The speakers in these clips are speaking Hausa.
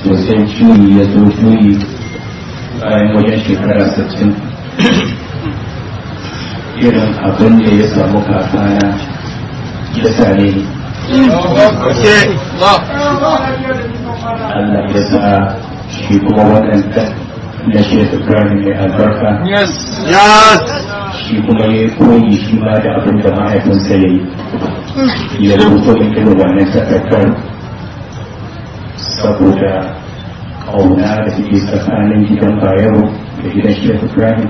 to sai juyi ya zo juyi bayan wajen shekara sittin irin abin da ya samu kakana ya same ni Allah ya sa shi kuma waɗanda na shekar Ibrahim mai albarka shi kuma ya koyi shi ma da abin da mahaifinsa ya yi ya rubuto min irin wannan takardar saboda ƙauna da suke tsakanin gidan bayero da gidan shekar Ibrahim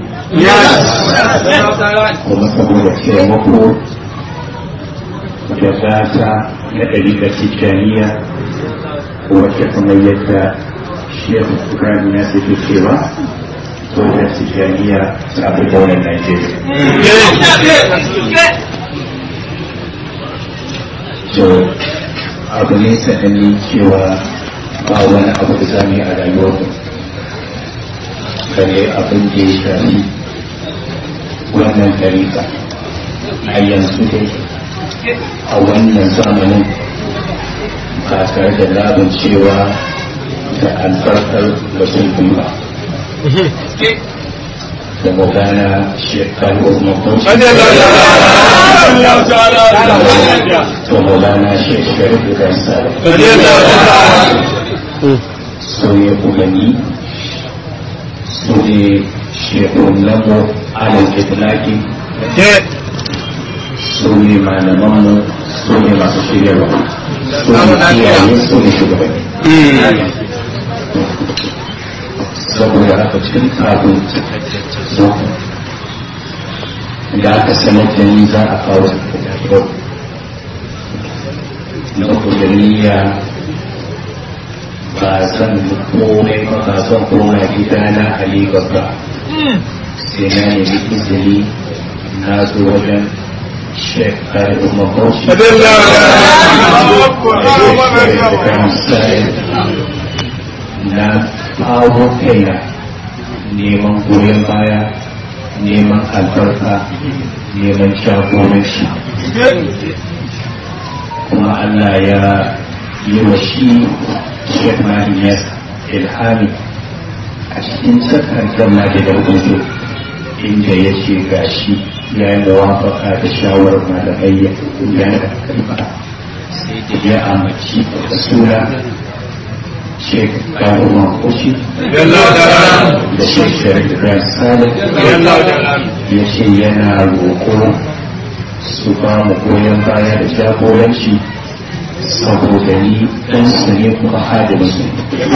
kuma saboda taimako da gata na ɗariƙar tijjaniya wacce kuma yadda shekar Ibrahim ya suke cewa wajen tijjaniya ta fi daular Najeriya. So, abu ne sananne cewa ba wani abu da za mu yi a rayuwarmu. Kare abin da ya shafi wannan tarika a yanzu dai a wannan zamanin ba tare da labin cewa da albarkar mutum biyu ba. da maulana shekaru mafi da maulana shekaru da kansa so ya umarni su ne shekarun lamo alal itilaki su ne malamanmu su ne masu shiryarwa su ne iyaye su ne shugabanni saboda haka cikin kafin da aka sanar da ni za a kawo yau na kudiriya ba zan komai ba ba zan koma gida na halibar ba sai na nemi izini na zo wajen shekar umarci na kawo kaina neman goyon baya neman albarka neman shagoranci kuma Allah ya yi wa shi Sheikh Mahiniyar ilhami a cikin sakar zama da rubutu inda ya ce gashi ya yi mawafaka da shawarar malamai ya gudanar da kalma sai da ya amince da suna Sheikh Karuman Kushi da Sheikh Sharif Ibrahim Saleh ya ce yana roƙo su ba mu goyon baya da jagoranci saboda ni ɗan su ne kuma hadimin su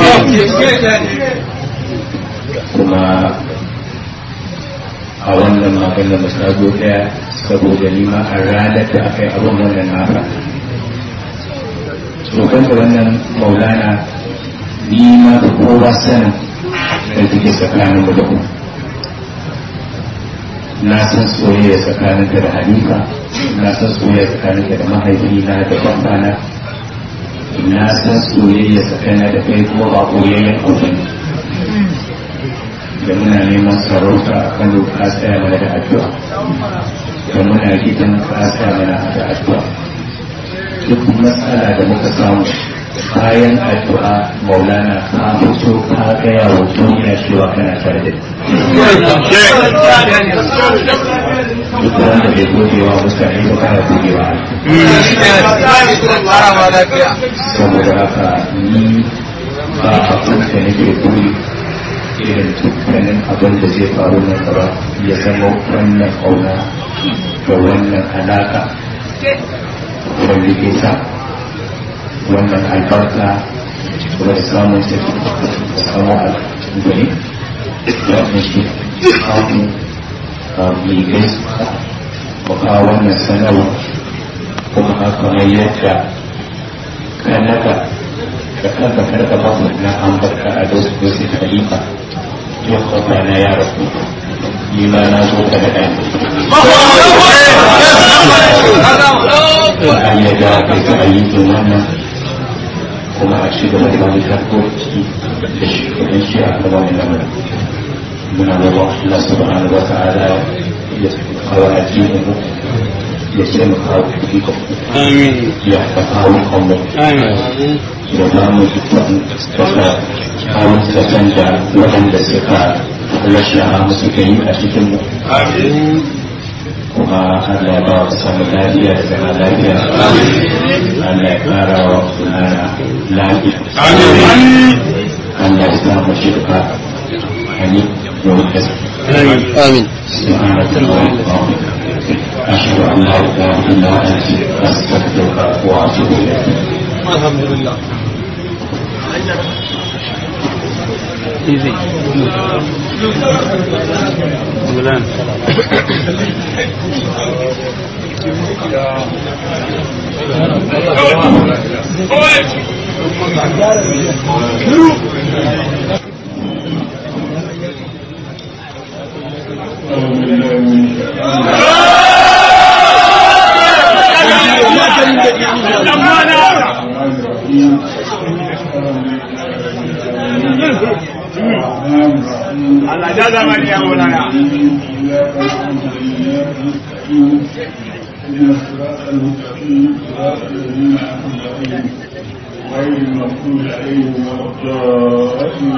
kuma a wannan magana ba ta zo ɗaya saboda ni ma a ranar da aka yi abin wannan naka tsokan da wannan maulana ni ma da kowa sanin da take tsakanin mu da ku na san soyayya tsakanin ka da halifa na san soyayya tsakanin ka da mahaifina da babana na san soyayya tsakanin da kai kuma ba koyayyen abu da muna neman sarauta a kan ka tsaya mana da addu'a da muna gidan ka tsaya mana da addu'a duk matsala da muka samu bayan addu'a maulana ka fito ka gaya wa duniya cewa kana tare da duk wanda bai godewa mutane ba kana godewa saboda haka ni ba abin da nake buri irin dukkanin abin da zai faru na gaba ya zama wannan kauna da wannan alaka wanda ke sa wannan albarka kuma da samun ta da samun albarka wannan shi kamun mai gaisuwa ko kawo wannan sanarwa kuma haka mai yadda kanaka da kanka karka ba na ambarka a dosu dosu khalifa yau kwata na ya rasu ni ma na zo ka da ɗaya an yadda kai ta ayyukan wannan kuma a ci gaba da wani harkoki da shugaban shi a gaba mai lamarin muna roƙon Allah subhanahu wa ta'ala ya kawo addinin mu ya ce mu kawo ikon Amin. ya ka kawo kanmu Amin. da za mu ikon kasa kawo ta canja waɗanda suka rashin mu suka yi a cikin mu kuma Allah ya ba wa samu lafiya da zama lafiya Allah ya ƙara wa sunana lafiya Allah ya sa mu shirka amin yau da آمين سبحانك اللهم وبحمدك أشهد أن لا إله إلا أنت أستغفرك وأتوب إليك الحمد لله Easy. Bulan. Allah ja zamani ya mulana. غير المغضوب عليهم ولا الضالين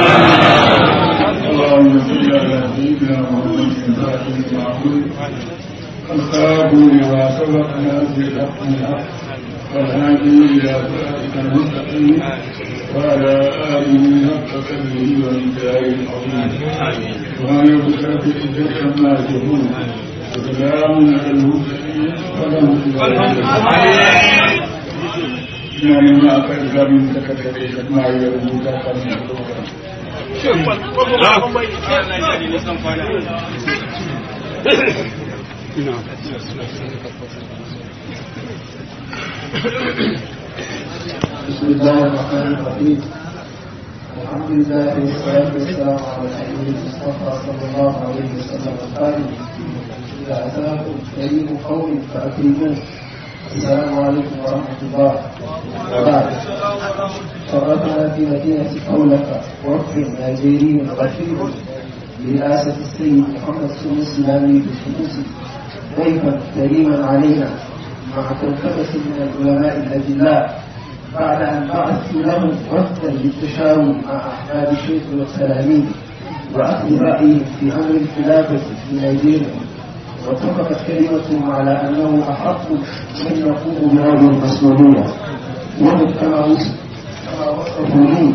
اللهم صل على سيدنا محمد الفاتح المعبود الخاب لما سبق نازل الحق من الحق والهادي الى صراطك المستقيم وعلى اله حق قدره ومقداره العظيم وما يبشر في الجنه عما يشركون وسلام على المرسلين والحمد لله ina nema a kan zamin da ka tare da ma ya rubuta kan بسم الله الرحمن الرحيم الحمد لله والصلاة والسلام على سيدنا المصطفى صلى الله عليه وسلم القائل إذا أتاكم كريم قوم فأكرموه السلام عليكم ورحمة الله وبعد شرفنا في مدينة قولك وفد نيجيري غفير برئاسة السيد محمد سنوسي الأمير السنوسي ضيفا كريما علينا مع كوكبة من العلماء الأجلاء بعد أن بعثت لهم وفدا للتشاور مع أحباب الشيخ والسلامين وأخذ رأيهم في أمر الخلافة في نيجيريا واتفقت كلمتهم على أنه أحق من يقوم بهذه المسؤولية وهم كما وصف كما وصفوا لي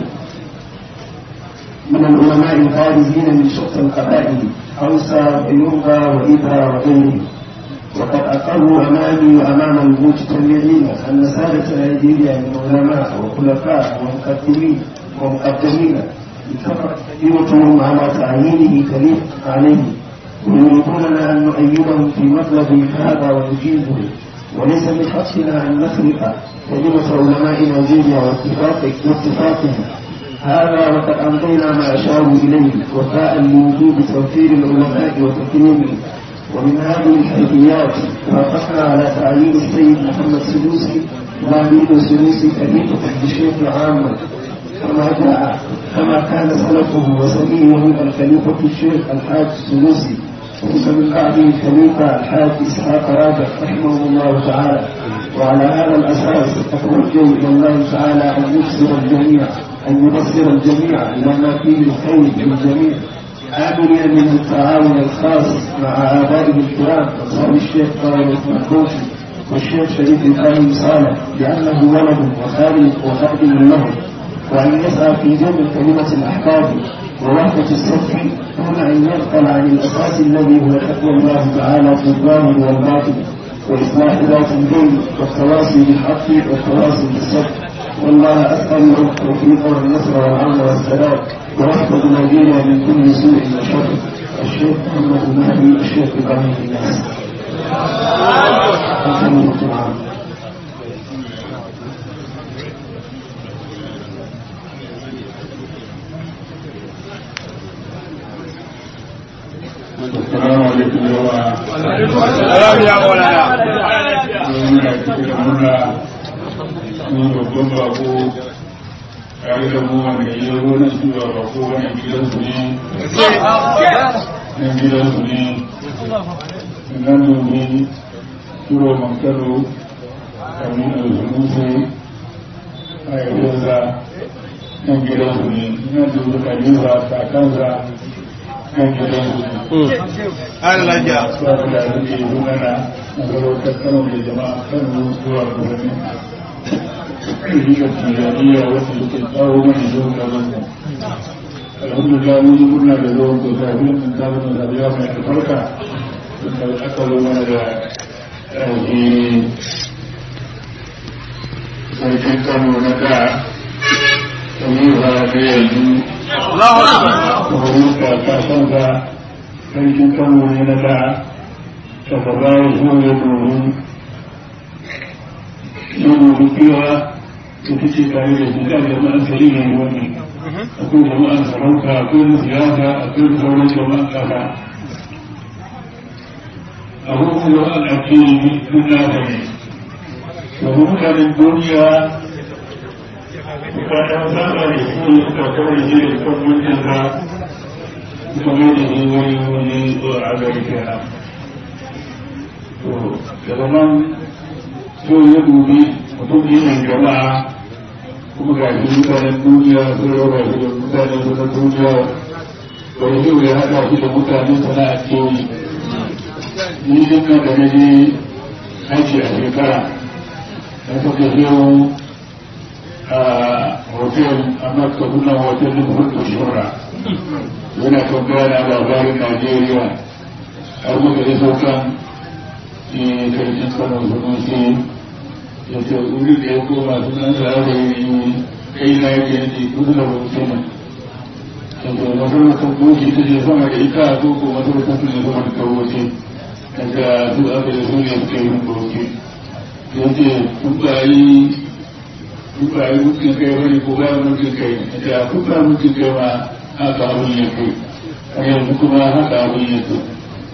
من العلماء البارزين من شتى القبائل أوسى بيوغا وإبرا وغيرهم وقد أقروا أمامي وأمام المجتمعين أن سادة نيجيريا من علماء وخلفاء ومقدمين ومقدمين اتفقت كلمتهم على تعيينه خليفة عليه ويريدوننا أن نؤيدهم في مطلب هذا ونجيبه وليس من حقنا أن نخلق كلمة علماء نيجيريا واتفاق واتفاقهم هذا وقد أمضينا ما أشاروا إليه وفاء لوجود توفير العلماء وتكريمهم ومن هذه الحيثيات وافقنا على تعيين السيد محمد سلوسي وامين سلوسي خليفة الشيخ عاما كما جاء كما كان سلفه وسميه الخليفة الشيخ الحاج السلوسي ثم من بعده الخليفة الحاج إسحاق راجع رحمه الله تعالى وعلى هذا الأساس أتوجه إلى الله تعالى أن يبصر الجميع أن يبصر الجميع إلى ما فيه الخير للجميع آمنين من التعاون الخاص مع آبائه الكرام أصحاب الشيخ طارق المحبوسي والشيخ شريف إبراهيم صالح لأنه ولد وخالد وخادم له وأن يسعى في جمع كلمة الأحباب ووحدة الصف دون أن يغفل عن الأساس الذي هو تقوى الله تعالى في الظاهر والباطن وإصلاح ذات البين والتواصي بالحق والتواصي بالصبر والله أسأل التوفيق والنصر والعون والسلام ويحفظ نيجيريا من كل سوء وشر الشيخ محمد المهدي الشيخ إبراهيم الناس السلام عليكم جماعة Salam ya Maulana. muna cikin murna mun babban bako tare da mu wanda ya zo na shi ba bako wani gidansu ne nan gidansu ne nan domin turo mankaro kamin alhunusu a yanzu nan gidansu ne ina dubu kalifa kakansa nan gidansu ne Ana lafiya. suwa da rike zunana na zarautar kano da jama'a kano zuwa birni rikar tijaniya wasu suke tsawo mana zuwa gabanmu alhamdulillah mun yi murna da zuwan ko sabi mun ta zama sabiya mai albarka da aka zo mana da ɗauki sarkin kano na da kamar ba da yanzu Allahu Akbar. rubuta kasansa sarkin kano ne na da ta gaba ya zo ya domin yin rubutuwa da take tare da shi kan jama'an sari ne wani akwai jama'an sarauta akwai na siyasa akwai sauran jama'an kasa abubuwan jama'an ake yi sun nasa ne domin mutanen duniya bukatar saba da su suka kawai shi da kan mulkinsa suka mai da shi wani wani a gari kenan to daga nan so ya dubi mutum ne mai jama'a kuma ga shi mutanen duniya sun raba shi da mutanen su na duniya bai zai ya haɗa shi da mutanen sana'a ce ni din nan da na je aiki a shekara na saka yau a hotel a makka kuna hotel da hudu shura yana kan gana labarin najeriya har muka yi saukan karshen kano sunusi ya ce wuri da ya koma sunan sa da yi kai na yake yake kudu da hotel ya ce masarautar goji ta ce sama da ita ko ko masarautar su ne sama da kawoce daga su aka da su ne suke yin goji ya ce kun ba yi kun ba yi mutum kai wani ko ba mutum kai da kun ba mutum kai ma haka abin ya kai a yanzu kuma haka abin ya kai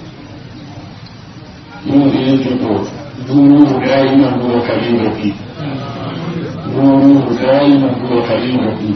yau da ya ce to duru guda yi man zuwa kalin rafi duru guda yi man zuwa kalin rafi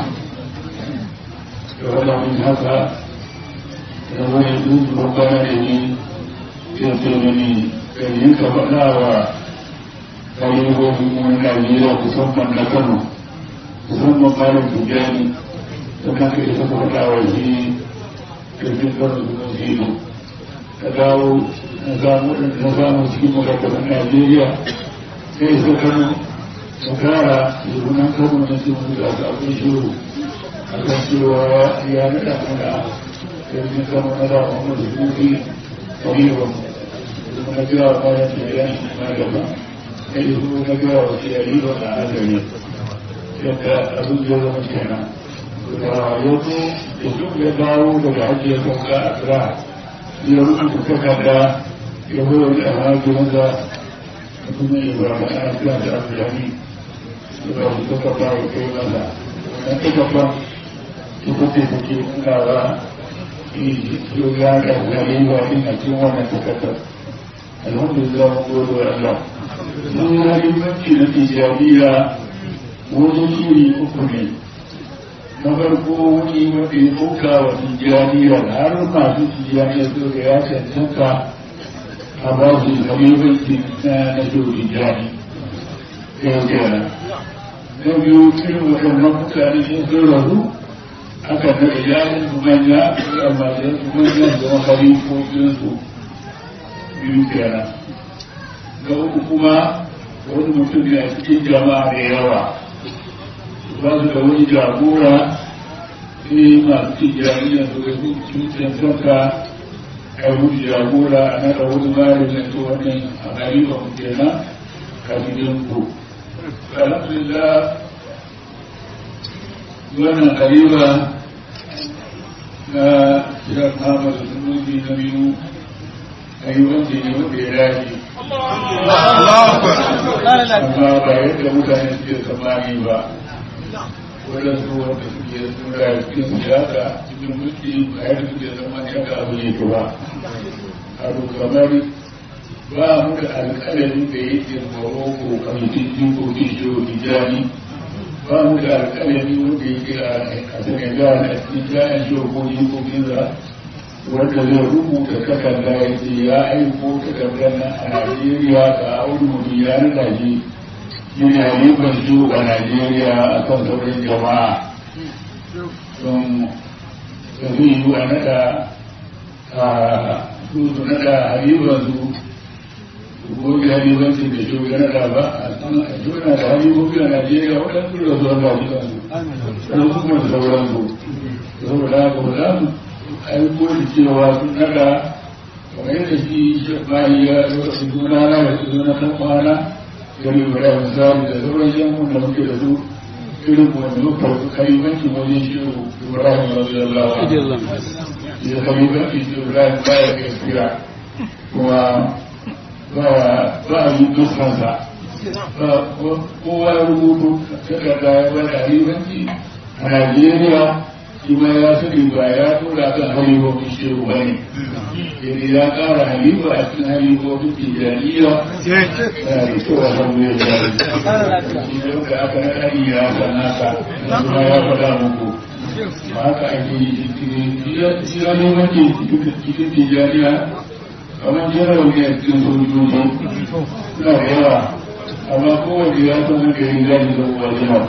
da wadda min haka da wani duk babban da ni ya ce mani kan yi ka faɗa wa kalibobin wani Najeriya musamman na Kano musamman malam Tijjani da kan kai suka faɗa wa shi kirkin Kano da Zino ka dawo na samu na samu cikin makasar Najeriya kai su Kano ka kara shugunan Kano na cikin da aka abin shiru a kan cewa ya naɗa mana kirkin Kano na da Muhammadu Sufi Kaliban kuma na biya wa bayan Tijjani na gaba kai su na gaya wa shi a riba na azari yadda abin ya zama kenan da yanzu da duk ya dawo daga hajji ya sauka a tsira ya rubuta takarda ya zo wani a hajji wanda kuma ya ba ma ana kira da abdulhani ya ba su takarda ya kai masa wannan takarda ita ce take nunawa yau ya ga zalima din a cikin wannan takardar alhamdulillah mun gode wa Allah sun mahimmanci na tijjaniya wajen shiri uku ne na farko wani wanda ya ɗauka wa tijjaniya har masu tijjaniya su ga ya cancanta a ba su mahimmanci na na shiri tijjani yau kenan na biyu irin waɗannan mutane sun sun rasu aka na iyalin su manya amma da su manya da mahalifofinsu biyu kenan ga uku kuma wani mutum ne a cikin jama'a da yawa ba su da wani jagora sai masu cikin jami'an su ga cikin sanka a wani jagora a nada wani malamin to wannan a gariba mu kenan kafin yin ku alhamdulillah wannan gariba na shirar Muhammad Sunusi na biyu ayyukan da ne wanda ya dace amma ba yadda mutane suke tsammani ba waɗansu wanda suke tura cikin siyasa cikin mulki ba yadda suke tsammani haka abu ne ba abu kamar ba mu da alƙalamin da yake tsoro ko kamitin jikokin jiho hijani ba mu da alƙalami wanda yake a senegal a cikin jayan jiho ko jikokin za wanda zai rubuta takarda ya ce ya aiko takardar nan a Najeriya ga audu ya rika shi shi ne halifan su a Najeriya a kan sauran jama'a don zai yi a naɗa a su su naɗa halifan su gobe halifanci da shi ya naɗa ba a suna da halifofi a Najeriya waɗansu da zuwa halifansu wasu kuma da sauransu saboda haka ba za mu aiko da cewa sun naɗa kamar yadda shi bayi ya wasu juna na da su na kan kwana gari ibrahim misali da sauran yankun da muke da su irin wanda muka wasu kalibanci wajen shi ibrahim radiyallahu anhu ya kalibanci shi ibrahim baya da kira kuma ba a yi dukkansa kowa ya rubutu takarda ya bada kalibanci a najeriya shi ma ya sani ba ya tura kan halibobin shehu ba ne yadda ya kara haliba a cikin halibobin tijaniya ya da kyau a san mai da shi da muka aka na ɗari ya san naka kuma ya faɗa muku ba haka ake yi shi ya neman ke cikin tijaniya kamar jiran ne a cikin sojoji suna da yawa amma kowace ya san haka yin gani da wajen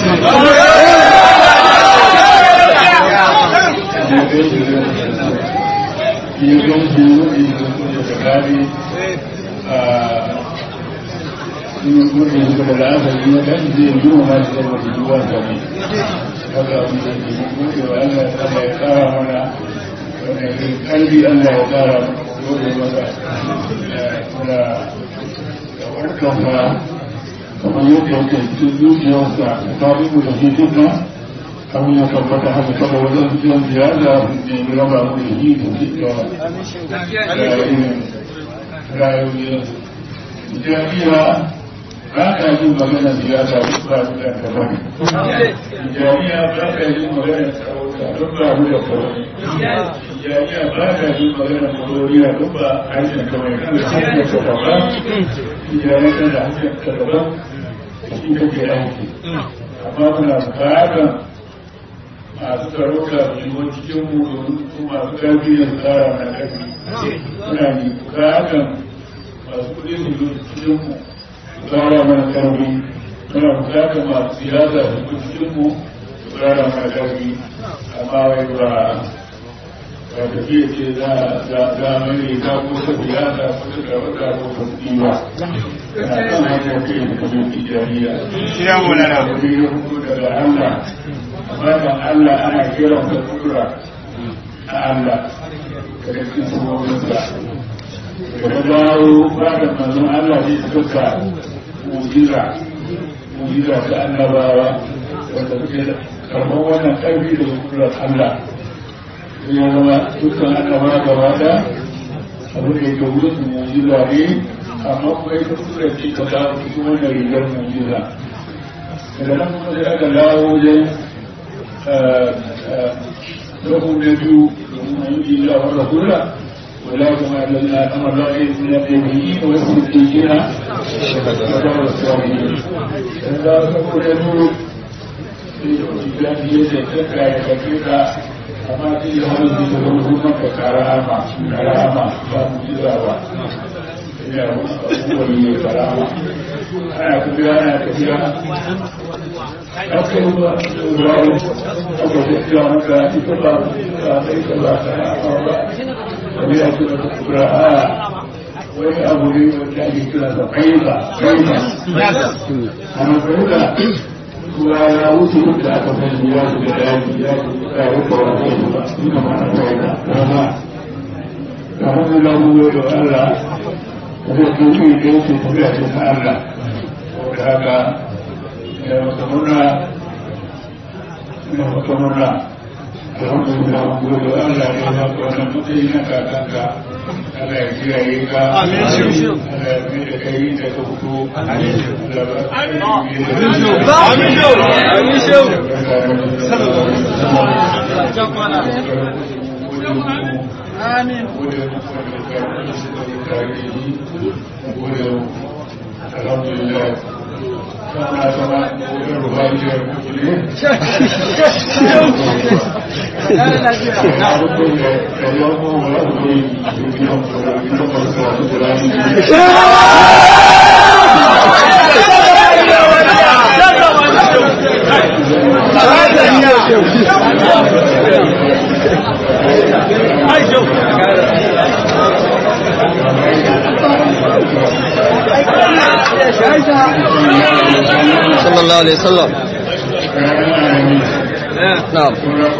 ya ganci wani da tsakani a cikin kudin suka da asali ya kan zai yi wa masu zama da duwa da ne haka abin da ke kuɗe wa Allah ya ya kara mana wani kalbi Allah ya kara dole masa da warkan fara kamar yadda yake cikin zuciyarsa ta ribu da shi duka abin ya tabbata haka kada wajen biyan ziyara ne raba mu da yi da cikin rayuwar jami'a ba ka yi magana siyasa duk ba su da kafani jami'a ba ka yi magana sarauta duk ba su da kafani jami'a ba ka yi magana koloriya duk ba harshen kawai kan da harshen ka daban jami'a da harshen ka daban shi kake aiki amma muna bukatar masu sarauta su shigo cikin mu domin su masu ƙarfi da tsara na ƙarfi suna ne bukatar masu kuɗi su zo cikin mu su tsara mana ƙarfi suna bukatar masu siyasa su zo cikin mu su tsara mana ƙarfi amma wai ba ba tafiya ce za a mai ta ko ta siyasa ko ta sarauta ko ta kuɗi ba yana kan hanyar kai da kamar tijariya. Siya mu lana. daga Allah bayan Allah ana kiran da kudura a Allah daga cikin sunorinsa daga dawo bayan manzon Allah ne suka mujiza mujiza ta annabawa wanda suke karɓar wannan ƙarfi da kudurar Allah ya zama dukkan annabawa gaba da abin da yake wurin su mujiza ne amma kuma ita kudurar ce ta dawo cikin wannan rigar mujiza daga nan kuma sai aka dawo wajen له النبي من إلا والرسول ولكن الذين أمر الله من النبيين والصديقين وكبر الصالحين إذا تقول النبي في يتكا يتكا أما في هذا الزمن كرامة كرامة فمجزاوة إلى هو كرامة أنا كنت أنا كثيرا أكثر إبراهيم أكثر إسلامك إكبر ليس الله ويأكل الكبراء ويأبو لي وكان كلا قيمة قيمة أنا بقول ولا وصل إلى أكثر مياه بالآن لا يقرأ إنما أنا قيمة وما فهم له ويؤلى ويقولون كيف تبعت الله وكذا وتمنى وتمنى الحمد لله ونقول ألا إله ونمتينك كنك ألا يجيئك ألا يميلك يدك وكو آمين الحمد لله كما كما الرهانية المسلمين صلى الله عليه وسلم نعم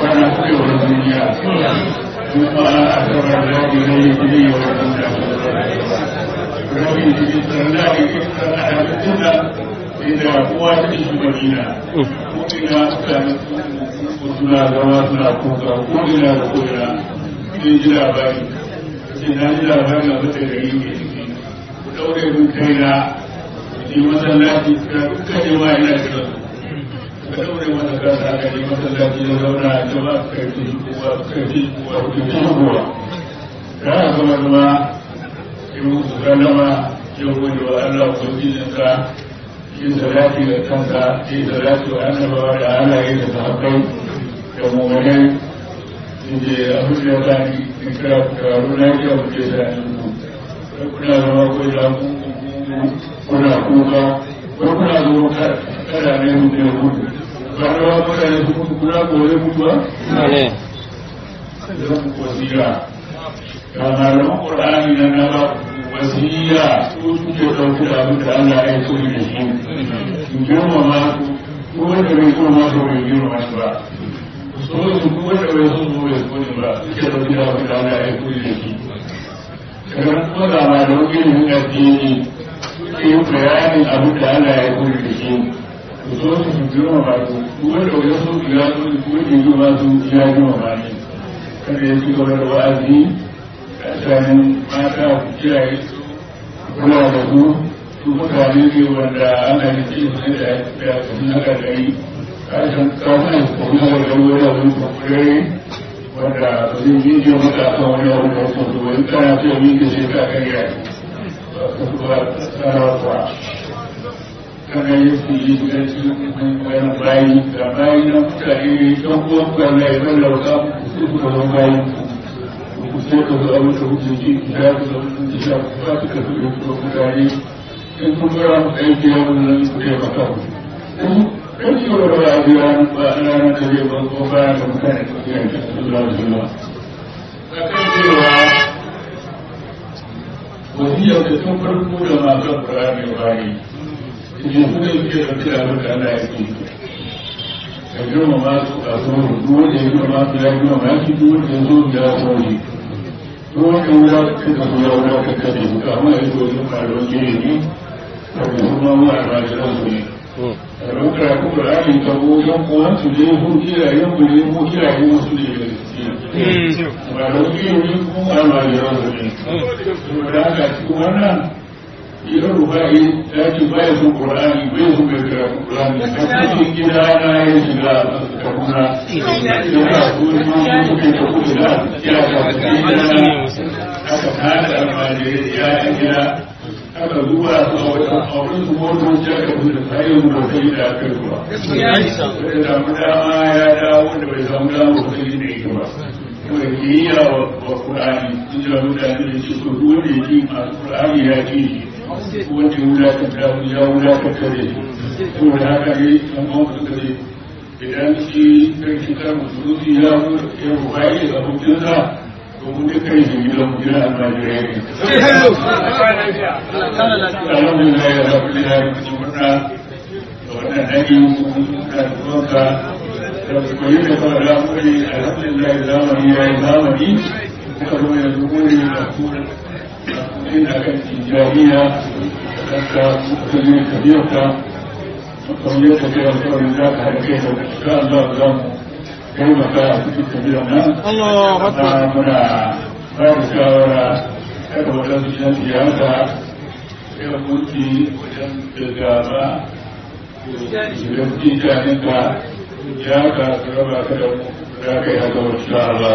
inda kowa ta shi madina ko ina mutane suna zama suna kuka ko ina da ko ina sai ji labari sai na ji labari a mata gari ke ciki ku ɗaure mun kai na yi masallaci ka duka ne ma ina kira ka ɗaure masa kasa aka yi masallaci ya zauna a jama'a su karfi kowa su karfi kowa su karfi kowa ka haka zama zama yi musu sallama yau wani wa Allah ubangijinsa yin salati da kansa yin salati wa annabawa da halaye da sahabbai da mummunai inda abin da ya sani in kira ku taru na yi abu da ya sani ku kuna zama ko da ku kuna kuka ko kuna zama kada ne mu da gudu ba da wa mutane su mutu kuna kore mutuwa ne da ku wasira ga malaman qur'ani na na ba wasiya su suke ɗauki da abin da Allah ya so da shi in girmama su ko wanda bai girmama su bai girmama su ba so su ko wanda bai so su bai so su ba suke ɗauki da abin da Allah ya so da shi kamar kuma da ma da wani yin addini suke yin bayanin abin da Allah ya so da shi su so su su girmama su ko wanda bai so su ya so su ko wanda ya girmama su ya girmama ne kada ya ci gaba da wa'azi tsakanin mata ku kiyaye su kula da su su mutane ne wanda ana yi ce su ne da ya kuma haka da yi kashin kawai kuma haka da wani abu kwakwai wanda ba zai yi jiyo maka kan wani abu da wasu su wani kana ce yi da shi ka kan yaki ba ka su ba tsara kwa kana yi su yi da su wani bayi ga bayi na mutane don kuwa kwanan ya zan lauka su su zama bayi sai ka zo abin da kuke ji ki ya ku zama sun jisha ku ba su ka zuwa ku mutane in kun gara mu aiki ya mun nan ku kai maka ku kan ci wa ba a biya ba a ranar da zai ban ko bayan da mutane su ke yanke su zuwa da zuwa a kan cewa wasiyar da tun farko da masu ƙurani bani idan su ne suke ɗauki da abin da Allah ya ke ka girmama su a sauran duk wanda ya girmama su ya girmama shi duk wanda ya zo ya sauran ruwan wuya suka zo ya wuya ka kare su kama ya zo yin faruwar gini ne a da kuma mu a rajiran su ne a ran karatu da rani ta ko yan kuwan su ne ko kiyayen mu ne ko kiyayen wasu ne da gaske ba da gini ne kuma a rajiran su ne saboda haka cikin wannan idan rufa'i ya ce ba ya son qur'ani ba ya son bai karatu qur'ani a cikin gida na ya shiga kaduna yana so ne ma su ke da kuɗi da ya ka gida aka tada almajiri ya yi gida aka zuwa su a wata auren su motoci aka fi da tsayin motai da aka yi zuwa bai samu dama ya dawo da bai samu dama motai da ita ba kuma kiyayya wa qur'ani sun jira mutane da shi ko duk wanda ya ki masu qur'ani ya ki shi wanda ya wulakanta ya wulakanta da shi saboda haka ne an ba su kare idan shi kai shi kan musulunci ya ya ruwaye da abokinsa domin da kai shi gidan mu gidan almajirai ne alhamdulillah ya rabu da ya rubuta murna da wannan dani da zuwanka da su koyi da fara lamuri alhamdulillah zamani ya yi zamani kuma zo yanzu kuri da kuma ina kan tijariya da kudi kabiyarka kamar yadda ke alkawarin za ka haɗa kai da ka Allah za mu taimaka a cikin kabiyar nan na muna ba da shawara kada waɗansu shan siyasa ya mulki wajen da gaba da jin janin ka ya ka raba ka da mu za ka yi haka wasu sha'ala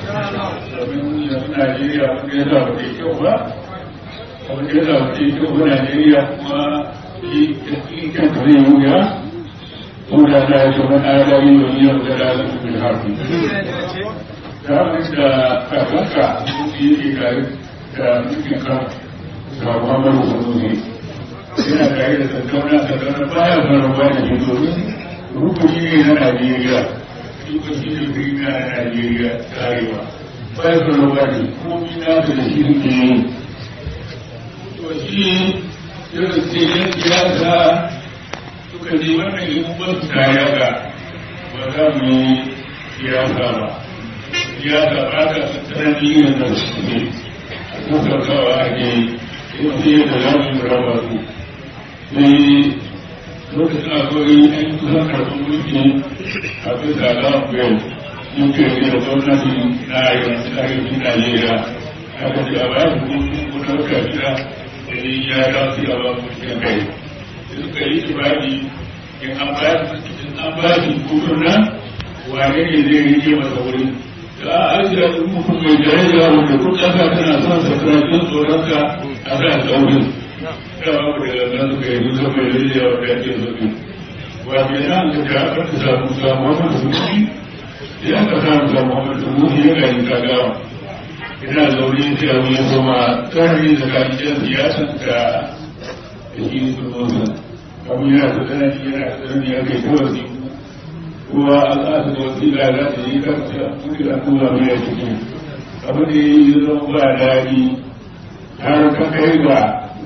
domin yanzu Najeriya wanda ya sa ba ta kyau ba wanda ya sa ba ta kyau ba Najeriya kuma shi kanta zai wuya suna na ya shugaba adami da yau da lalata bin harfi ta da kakanka yi ke tare da mulkin kan ga muhammadu sanusi yana tare da tattauna tattauna baya faruwa da shi domin rukuni ne na najeriya shi ne firina na najeriya tarewa baya faruwa da komi na da shi suke yi to shi irin cikin siyasa suka ne wannan yi ba su kaya ga ba za mu yi siyasa ba siyasa ba ka tsanani yin da su ne a kuka kawa ake yi sai da za mu raba su sai lokacin akwai an kusan karɓar mulki a bisa lafiyar muke yi da gwamnati na yanzu arewacin najeriya aka ce a bayan hukumin gudanar kafira da ni ya dace a ba mulkin kai suka yi ibadi in an ba in an ba shi kudin nan wane ne zai rike masa wuri da a ajiye da mutum mai daraja wanda kun ƙasa tana son sa karatun tsoronka a kan tsaurin da babu da nan suka yi duka mai daraja wanda ya ce zuki wace nan da ta aka samu samu wannan zuki ya ka samu samu wannan zuki ya ga yin kagawa ina zaune sai abu ya zama tsarni tsakanin yan siyasan da shi sun abu yana da tsanani yana da tsanani ya kai kawai ne kuma al'adu da wasila za ta yi karta kuka da kuma mai ya ciki abu da ya yi zama ba daɗi har ka kai ga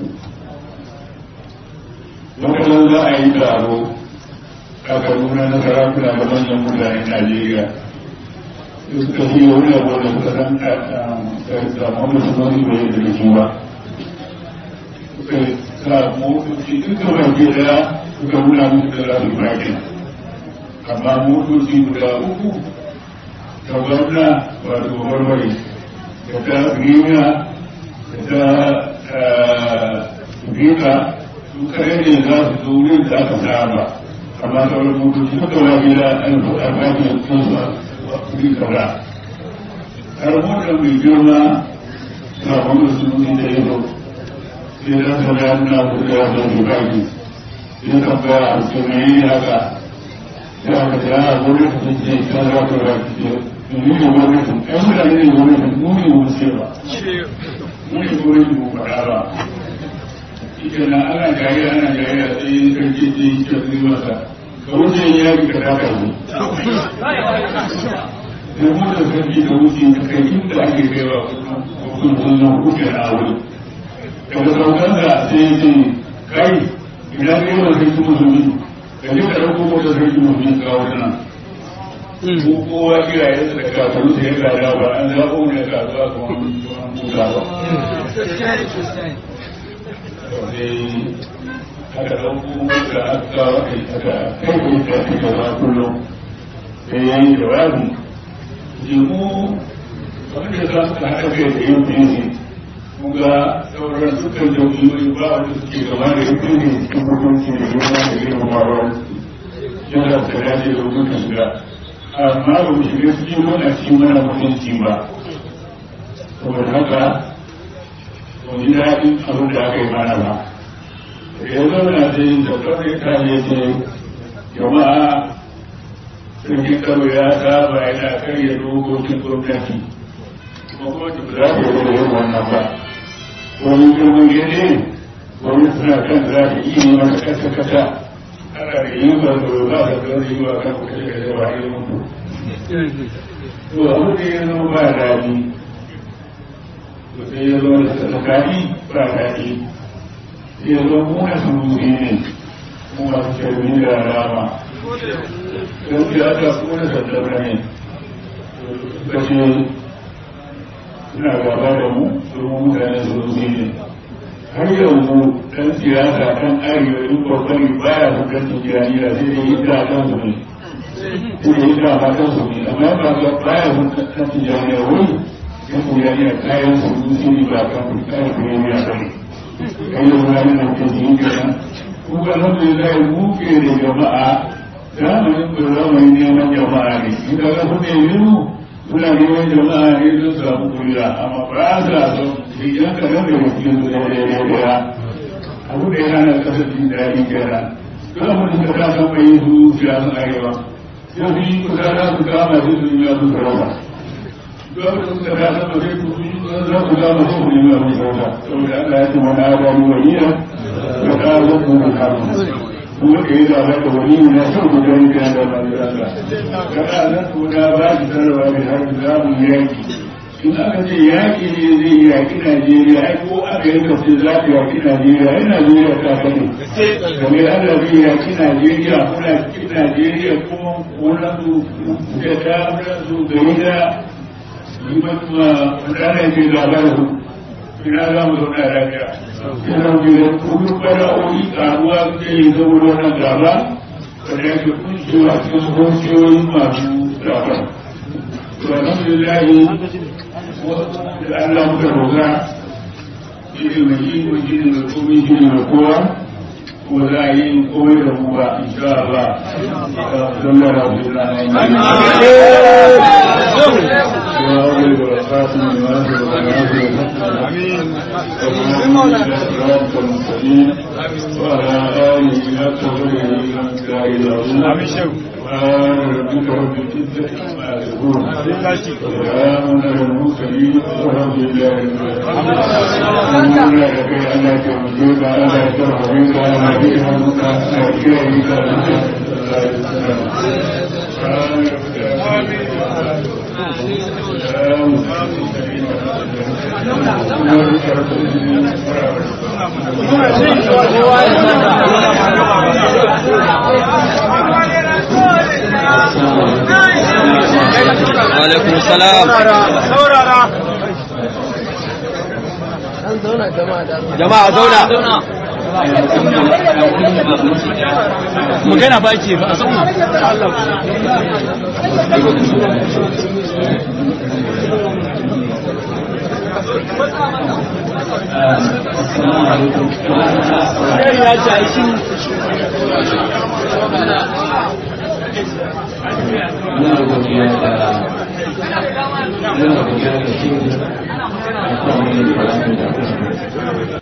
lokacin za a yi taro a kaduna na sarakuna da manyan mutanen najeriya suka yi wani abu da suka san da mamman su wani bai da shi ba suka sa motoci duka baki daya suka nuna musu da za su baki amma motoci guda uku ta gwamna wato barbari da ta grina da ta grina su kare ne za su zo wurin da aka saba amma sauran motoci duka baki da an faɗa baki da sun su a kuri kaza har motar mai girma ta wani sununi da ya zo sai da ta da na kuka da bukaki sai ka ga a sunayi haka ya ka ta yana gwamnati ta ce ta za ta ra ki ce ni ne gwamnati ai mutane ne gwamnati mu ne mu ce ba mu ne gwamnati mu faɗa ba ita na ana gari ana gari a tsaye karfi ce ta zai masa ka wuce ya ka ta karfi da mutum sarki da wuce ta kai inda ake kaiwa kun sun zan kuke na wuri daga saukan da sai ya ce kai ina ne yawan sarki musulmi da ne ka ɗauko mota sarki musulmi ka kawo nan ko kowa iyayen da kafin sai ya gada ba an zaɓo ne ka zuwa kuma musa ba aka ɗauko mota aka kawo aka kai kai da aka gaba kullum sai ya yi jawabi jemu wanda za su haɗa kai da yin fiye kuma sauran dukkan jami'o'i ba wanda suke gaba da yin fiye cikin mutunci da girma da girmamawa yana da dace da mutunci shiga amma ba mu shiga cikin muna cikin mana mutunci ba saboda haka ba mu ji daɗin abin da aka yi mana ba da ya zauna da yin da kawai ta ne ce jama'a sarkin karo ya saba yana karya dokokin gwamnati kuma gwamnati ba za ta yi da yin wannan ba wani girman gani gwamnati suna kan za ta iya yi masa kasa kasa ana da yin ba da ba da zan yi wa kan kuka da yawa yi mutu to abu da ya zama ba daɗi to sai ya zama da tsakani ba daɗi sai ya zama muna surutu ne kuma su ce da rama don ya aka kone sandara ne kashe suna gaba da mu domin mutane su zuzi ne har yanzu ɗan siyasa ɗan arewa in kokari baya hukuncin jiraniya sai da yi da kan su ne sai da yi da ma kan su ne amma ba ga baya hukuncin jiraniya wani yan jiraniya kayan su zuzi ne ba kan su kayan su ne ya kai kai da wani nan ke jini kenan kuma alhamdulillah mu ke da jama'a zamanin ku zamanin neman jama'a ne in ka ga kuɗe yiwu suna neman jama'a ne don samu kuriya amma ba sa son idan ka gama da cikin su da ya abu da yana na kasa jin daɗi kenan Duk abin da ka san mai yin su siyasan arewa. Yau su yi kusa za su kama su su yi su sarauta. Duk abin da suka kasa ba zai kusa za su kama su su yi su sarauta. Saboda Allah ya ce wani adamu waliya ya kawo su da kama. kuma ka yi zaɓa da wani na son ku gani kan da ba da Allah. Kada nan ko da ba ki sarrafa da har za mu yaki. In aka ce yaki ne zai yaki Najeriya, ai ko aka yi kafin za ka yaki Najeriya, ai Najeriya ta sani. Kamar Allah zai yaki Najeriya, kuna cikin Najeriya kuma wani su da ta wani su gari da yi matuwa wanda ana yi zaɓa da su. Ina za mu zauna lafiya. yana da kullum bala'o'i karuwa da ya zama wannan gaba wanda ya ke kuncewa cikin kwanciyoyin masu gaba. To, alhamdulillah da Allah muka roga shi ne mai yi ko shi ne mai komai shi ne mai kowa ko za a yi komai da mu ba insha Allah. Sallallahu alaihi wa Alaikum salam. Jama'a zauna. Magana ba ke ba a zauna. Ya ci aikin muna godiya da muna godiya da shi da kuma wani da